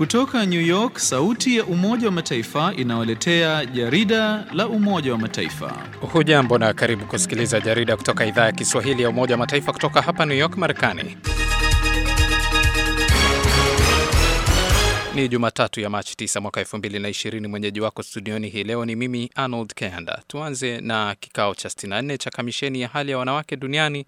Kutoka New York, sauti ya Umoja wa Mataifa inawaletea jarida la Umoja wa Mataifa. Hujambo na karibu kusikiliza jarida kutoka idhaa ya Kiswahili ya Umoja wa Mataifa kutoka hapa New York, Marekani. Ni Jumatatu ya Machi 9 mwaka 2020. Mwenyeji wako studioni hii leo ni mimi Arnold Kanda. Tuanze na kikao cha 64 cha kamisheni ya hali ya wanawake duniani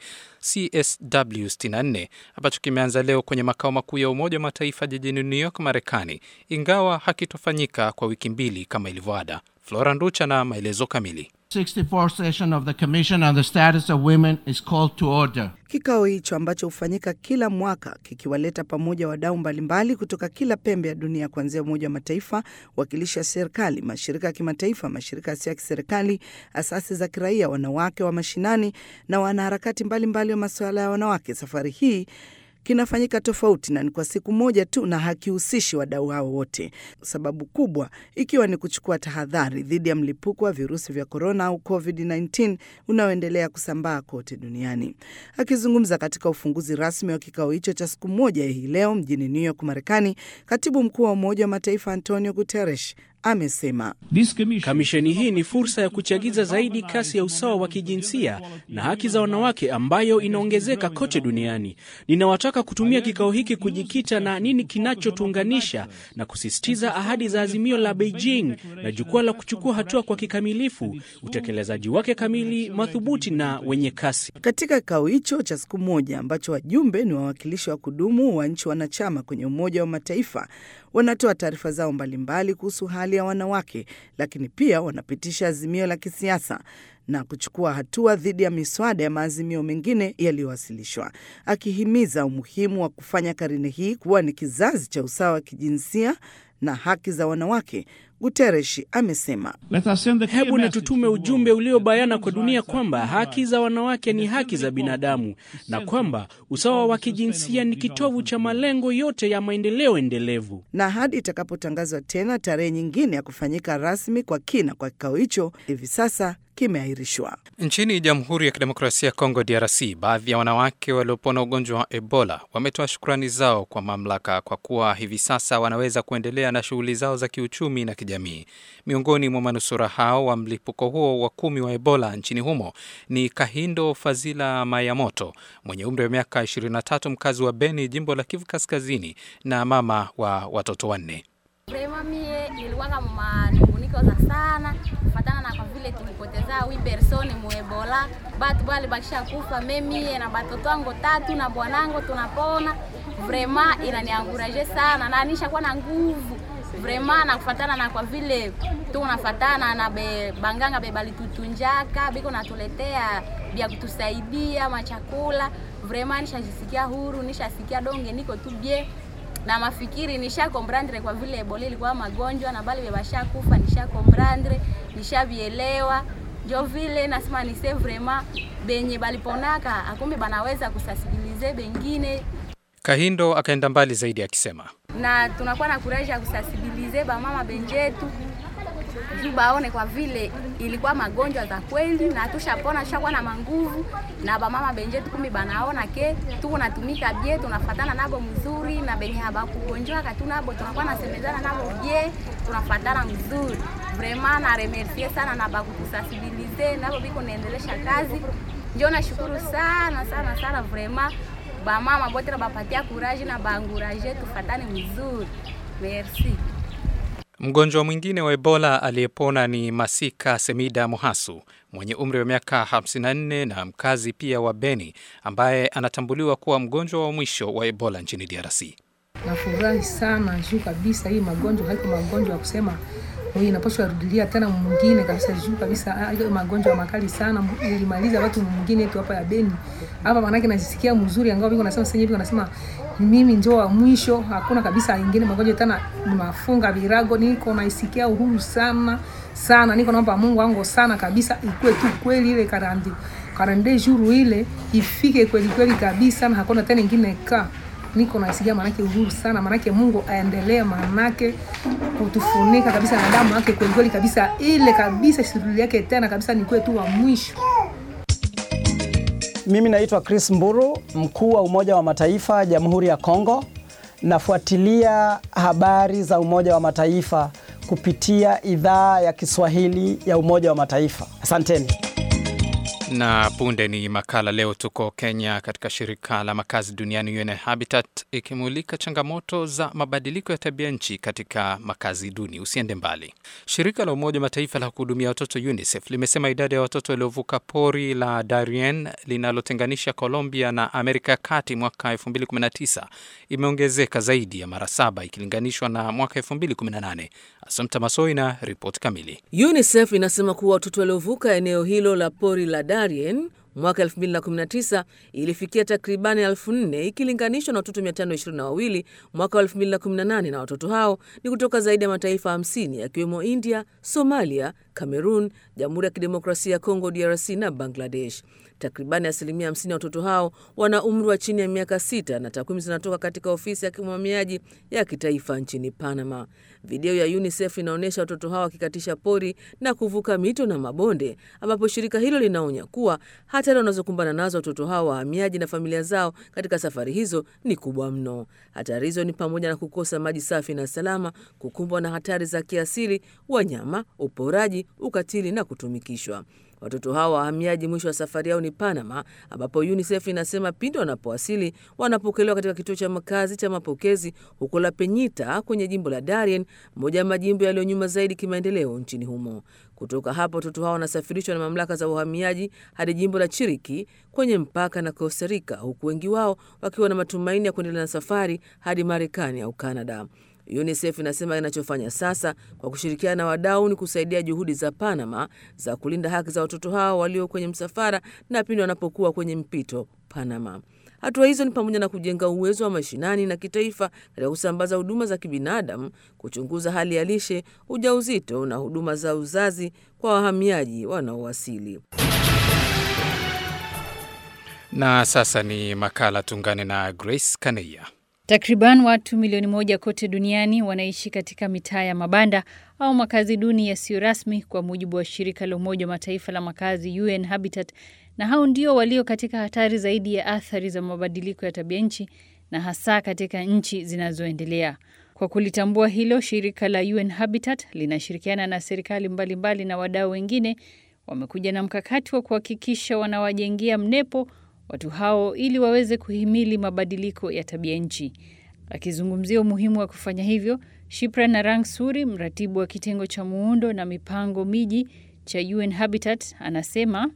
CSW 64 ambacho kimeanza leo kwenye makao makuu ya Umoja wa Mataifa jijini New York, Marekani, ingawa hakitofanyika kwa wiki mbili kama ilivyoada. Flora Nducha na maelezo kamili. 64th session of the Commission on the Status of Women is called to order. Kikao hicho ambacho hufanyika kila mwaka kikiwaleta pamoja wadau mbalimbali kutoka kila pembe ya dunia kuanzia Umoja wa Mataifa, wakilishi wa serikali, mashirika ya kimataifa, mashirika yasiyo ya kiserikali, asasi za kiraia, wanawake wa mashinani na wanaharakati mbalimbali wa masuala ya wanawake. Safari hii kinafanyika tofauti na ni kwa siku moja tu na hakihusishi wadau hao wote, sababu kubwa ikiwa ni kuchukua tahadhari dhidi ya mlipuko wa virusi vya korona au COVID-19 unaoendelea kusambaa kote duniani. Akizungumza katika ufunguzi rasmi wa kikao hicho cha siku moja hii leo mjini New York, Marekani, katibu mkuu wa Umoja wa Mataifa Antonio Guterres amesema kamisheni hii ni fursa ya kuchagiza zaidi kasi ya usawa wa kijinsia na haki za wanawake ambayo inaongezeka kote duniani. Ninawataka kutumia kikao hiki kujikita na nini kinachotuunganisha na kusisitiza ahadi za azimio la Beijing na jukwaa la kuchukua hatua kwa kikamilifu, utekelezaji wake kamili, madhubuti na wenye kasi. Katika kikao hicho cha siku moja ambacho wajumbe ni wawakilishi wa kudumu wa nchi wanachama kwenye Umoja wa Mataifa wanatoa taarifa zao mbalimbali kuhusu hali ya wanawake, lakini pia wanapitisha azimio la kisiasa na kuchukua hatua dhidi ya miswada ya maazimio mengine yaliyowasilishwa, akihimiza umuhimu wa kufanya karne hii kuwa ni kizazi cha usawa wa kijinsia na haki za wanawake. Guterres amesema hebu na tutume ujumbe uliobayana kwa dunia kwamba haki za wanawake ni haki za binadamu na kwamba usawa wa kijinsia ni kitovu cha malengo yote ya maendeleo endelevu. Na hadi itakapotangazwa tena tarehe nyingine ya kufanyika rasmi kwa kina kwa kikao hicho, hivi sasa kimeahirishwa. Nchini Jamhuri ya Kidemokrasia ya Kongo, DRC, baadhi ya wanawake waliopona ugonjwa wa Ebola wametoa shukrani zao kwa mamlaka kwa kuwa hivi sasa wanaweza kuendelea na shughuli zao za kiuchumi na kijamii. Miongoni mwa manusura hao wa mlipuko huo wa kumi wa Ebola nchini humo ni Kahindo Fazila Mayamoto mwenye umri wa miaka 23, mkazi wa Beni, jimbo la Kivu Kaskazini, na mama wa watoto wanne. Vrema mie nilikuwaka manunguniko za sana kufatana na kwa vile tulipoteza wi persone muebola batu bali bakisha kufa memie na batoto wangu tatu na bwanangu tunapona. Vrema inanianguraje sana na nishakuwa na nguvu vrema na kufatana na kwa vile tunafatana na be, banganga bebalitutunjaka biko natuletea bya kutusaidia machakula. Vrema nishajisikia huru, nishasikia donge niko tu bie na mafikiri nisha komprandre kwa vile Ebola ilikuwa magonjwa na bali bebasha kufa, nisha komprandre nishavielewa, njo vile nasema nise vraiment benye baliponaka akumbe banaweza kusasibilize bengine. Kahindo akaenda mbali zaidi akisema, na tunakuwa na kuraji ya kusasibilize bamama benjetu juu baone kwa vile ilikuwa magonjwa za kweli na tushapona, tushakuwa na manguvu na bamama benjetu kumi banaona ke tuko natumika bie, tunafatana nabo mzuri na benye habakugonjwa katu nabo tunakuwa nasemezana nabo bie, tunafatana mzuri vraiment. Na remercie sana na bakutusasibilize nabo biko naendelesha kazi, njo nashukuru sana sana sana vraiment bamama bote na bapatia kuraji na baanguraje tufatane mzuri, merci. Mgonjwa mwingine wa Ebola aliyepona ni Masika Semida Muhasu mwenye umri wa miaka 54 na mkazi pia wa Beni ambaye anatambuliwa kuwa mgonjwa wa mwisho wa Ebola nchini DRC. Nafurahi sana juu kabisa, hii magonjwa haiko magonjwa ya kusema inapaswa rudilia tena mwingine kabisa, juu kabisa ile magonjwa makali sana ilimaliza watu mwingine tu hapa ya Beni hapa, manake najisikia mzuri, angao biko nasema sasa hivi wanasema mimi ndio wa mwisho, hakuna kabisa ingine magonjwa tena, nimafunga virago, niko naisikia uhuru sana sana, niko naomba Mungu wangu sana kabisa, ikue tu kweli ile karandi karande juru ile ifike kweli kweli kabisa, na hakuna tena ingine ka niko naisikia manake uhuru sana, manake Mungu aendelee manake kutufunika kabisa na damu yake kweli kweli kabisa, ile kabisa shughuli yake tena kabisa, nikuwe tu wa mwisho. Mimi naitwa Chris Mburu, mkuu wa Umoja wa Mataifa Jamhuri ya Kongo. nafuatilia habari za Umoja wa Mataifa kupitia idhaa ya Kiswahili ya Umoja wa Mataifa. Asanteni. Na punde ni makala. Leo tuko Kenya katika shirika la makazi duniani UN Habitat ikimulika changamoto za mabadiliko ya tabia nchi katika makazi duni. Usiende mbali. Shirika la Umoja Mataifa la kuhudumia watoto UNICEF limesema idadi ya watoto waliovuka pori la Darien linalotenganisha Colombia na Amerika ya Kati mwaka 2019 imeongezeka zaidi ya mara saba ikilinganishwa na mwaka 2018. Assumpta Masoi na ripoti kamili. UNICEF inasema kuwa watoto waliovuka eneo hilo la pori la Darien mwaka 2019 ilifikia takribani elfu nne ikilinganishwa na watoto 522 mwaka 2018, na watoto hao ni kutoka zaidi ya mataifa 50 yakiwemo India, Somalia, Cameroon, Jamhuri ya Kidemokrasia ya Kongo DRC na Bangladesh. Takribani asilimia 50 ya watoto hao wana umri wa chini ya miaka sita, na takwimu zinatoka katika ofisi ya kimwamiaji ya kitaifa nchini Panama. Video ya UNICEF inaonyesha watoto hao wakikatisha pori na kuvuka mito na mabonde, ambapo shirika hilo linaonya kuwa hatari wanazokumbana nazo watoto hao wahamiaji na familia zao katika safari hizo ni kubwa mno. Hatari hizo ni pamoja na kukosa maji safi na salama, kukumbwa na hatari za kiasili, wanyama, uporaji, ukatili na kutumikishwa. Watoto hao wahamiaji mwisho wa safari yao ni Panama, ambapo UNICEF inasema pindi wanapowasili wanapokelewa katika kituo cha makazi cha mapokezi huko La Peñita kwenye jimbo la Darien, moja ya majimbo yaliyo nyuma zaidi kimaendeleo nchini humo. Kutoka hapo watoto hao wanasafirishwa na mamlaka za uhamiaji hadi jimbo la Chiriki kwenye mpaka na Costa Rica, huku wengi wao wakiwa na matumaini ya kuendelea na safari hadi Marekani au Kanada. UNICEF inasema inachofanya sasa kwa kushirikiana na wadau ni kusaidia juhudi za Panama za kulinda haki za watoto hao walio kwenye msafara na pindi wanapokuwa kwenye mpito Panama. Hatua hizo ni pamoja na kujenga uwezo wa mashinani na kitaifa katika kusambaza huduma za kibinadamu, kuchunguza hali ya lishe, ujauzito na huduma za uzazi kwa wahamiaji wanaowasili. Na sasa ni makala, tungane na Grace Kaneya. Takriban watu milioni moja kote duniani wanaishi katika mitaa ya mabanda au makazi duni yasiyo rasmi kwa mujibu wa shirika la Umoja wa Mataifa la makazi UN Habitat, na hao ndio walio katika hatari zaidi ya athari za mabadiliko ya tabia nchi na hasa katika nchi zinazoendelea. Kwa kulitambua hilo, shirika la UN Habitat linashirikiana na serikali mbalimbali mbali na wadau wengine wamekuja na mkakati wa kuhakikisha wanawajengea mnepo watu hao ili waweze kuhimili mabadiliko ya tabia nchi. Akizungumzia umuhimu wa kufanya hivyo, Shipra Narang Suri, mratibu wa kitengo cha muundo na mipango miji cha UN Habitat, anasema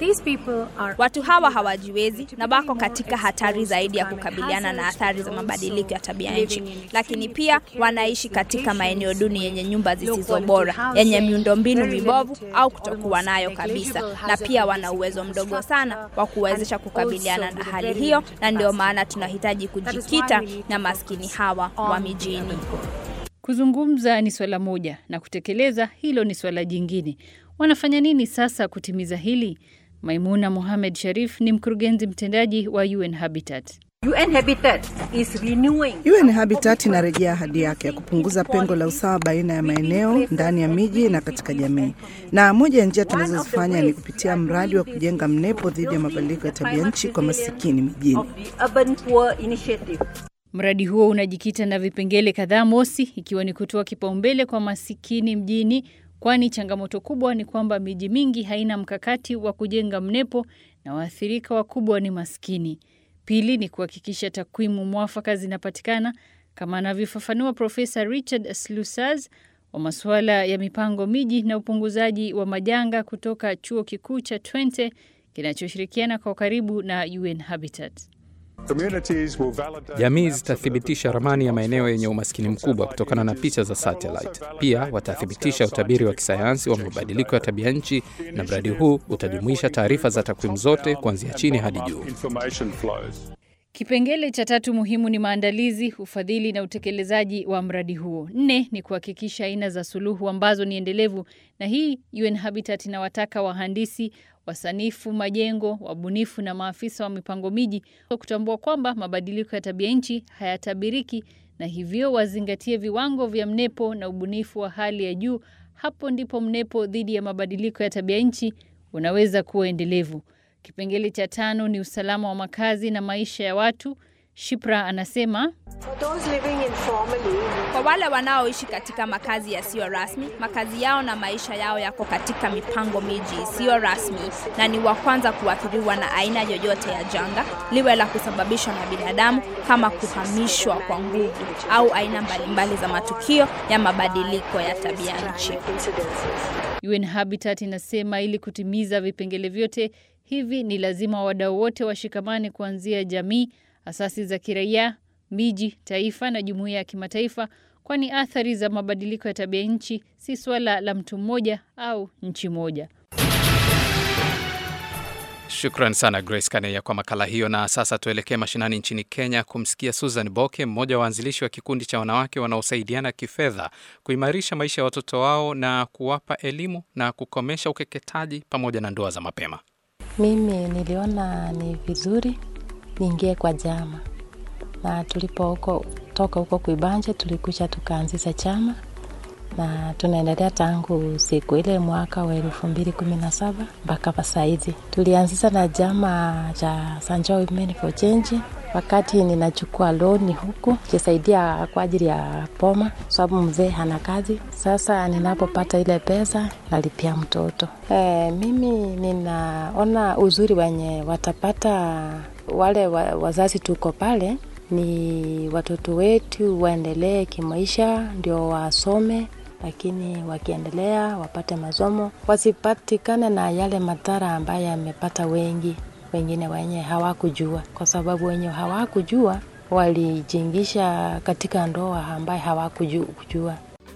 Watu hawa hawajiwezi na wako katika hatari zaidi ya kukabiliana na athari za mabadiliko ya tabia nchi, lakini pia wanaishi katika maeneo duni yenye nyumba zisizo bora, yenye miundombinu mibovu au kutokuwa nayo kabisa, na pia wana uwezo mdogo sana wa kuwezesha kukabiliana na hali hiyo, na ndio maana tunahitaji kujikita na maskini hawa wa mijini. Kuzungumza ni swala moja na kutekeleza hilo ni swala jingine. Wanafanya nini sasa kutimiza hili? Maimuna Mohamed Sharif ni mkurugenzi mtendaji wa UN Habitat. UN Habitat is renewing. UN Habitat inarejea ahadi yake ya kupunguza pengo la usawa baina ya maeneo ndani ya miji na katika jamii, na moja ya njia tunazozifanya ni kupitia mradi wa kujenga mnepo dhidi ya mabadiliko ya tabia nchi kwa masikini mijini. Urban Poor Initiative. Mradi huo unajikita na vipengele kadhaa, mosi ikiwa ni kutoa kipaumbele kwa masikini mjini kwani changamoto kubwa ni kwamba miji mingi haina mkakati wa kujenga mnepo na waathirika wakubwa ni maskini. Pili ni kuhakikisha takwimu mwafaka zinapatikana kama anavyofafanua Profesa Richard Slusaz wa masuala ya mipango miji na upunguzaji wa majanga kutoka chuo kikuu cha Twente kinachoshirikiana kwa karibu na UN Habitat. Jamii zitathibitisha ramani ya maeneo yenye umaskini mkubwa kutokana na picha za satellite. Pia watathibitisha utabiri wa kisayansi wa mabadiliko ya tabia nchi, na mradi huu utajumuisha taarifa za takwimu zote kuanzia chini hadi juu. Kipengele cha tatu muhimu ni maandalizi, ufadhili na utekelezaji wa mradi huo. Nne ni kuhakikisha aina za suluhu ambazo ni endelevu, na hii UN Habitat inawataka wahandisi, wasanifu majengo, wabunifu na maafisa wa mipango miji kutambua kwamba mabadiliko ya tabia nchi hayatabiriki na hivyo wazingatie viwango vya mnepo na ubunifu wa hali ya juu. Hapo ndipo mnepo dhidi ya mabadiliko ya tabia nchi unaweza kuwa endelevu. Kipengele cha tano ni usalama wa makazi na maisha ya watu. Shipra anasema Kwa wale wanaoishi katika makazi yasiyo rasmi, makazi yao na maisha yao yako katika mipango miji isiyo rasmi na ni wa kwanza kuathiriwa na aina yoyote ya janga, liwe la kusababishwa na binadamu kama kuhamishwa kwa nguvu au aina mbalimbali za matukio ya mabadiliko ya tabia nchi. UN Habitat inasema ili kutimiza vipengele vyote hivi ni lazima wadau wote washikamane kuanzia jamii, asasi za kiraia, miji, taifa na jumuiya ya kimataifa, kwani athari za mabadiliko ya tabia nchi si swala la mtu mmoja au nchi moja. Shukran sana Grace Kaneya kwa makala hiyo. Na sasa tuelekee mashinani nchini Kenya kumsikia Susan Boke, mmoja wa waanzilishi wa kikundi cha wanawake wanaosaidiana kifedha kuimarisha maisha ya watoto wao na kuwapa elimu na kukomesha ukeketaji pamoja na ndoa za mapema. Mimi niliona ni vizuri niingie kwa jama, na tulipo huko toka huko Kuibanje tulikuja tukaanzisha chama na tunaendelea tangu siku ile mwaka wa elfu mbili kumi na saba mpaka saizi. Tulianzisha na chama cha Sanjo Women for Change wakati ninachukua loni huku kisaidia kwa ajili ya poma, sababu mzee hana kazi. Sasa ninapopata ile pesa nalipia mtoto. E, mimi ninaona uzuri wenye watapata wale wa, wazazi tuko pale ni watoto wetu waendelee kimaisha, ndio wasome, lakini wakiendelea wapate masomo, wasipatikane na yale madhara ambayo yamepata wengi wengine wenye hawakujua, kwa sababu wenye hawakujua walijingisha katika ndoa ambaye hawakujua.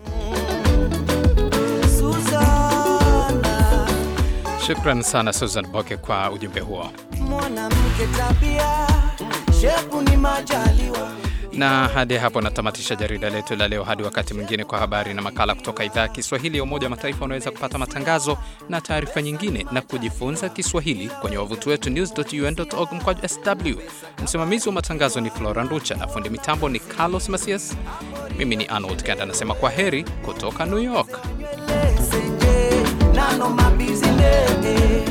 Shukran sana Susan Boke kwa ujumbe huo. Mwanamke tabia, shepu ni majaliwa. Na hadi hapo natamatisha jarida letu la leo. Hadi wakati mwingine, kwa habari na makala kutoka idhaa ya Kiswahili ya Umoja wa Mataifa. Unaweza kupata matangazo na taarifa nyingine na kujifunza Kiswahili kwenye wavuti wetu news.un.org mkwaju sw. Msimamizi wa matangazo ni Flora Nducha na fundi mitambo ni Carlos Masias. Mimi ni Arnold Kanda nasema kwa heri kutoka New York. Nano mabizi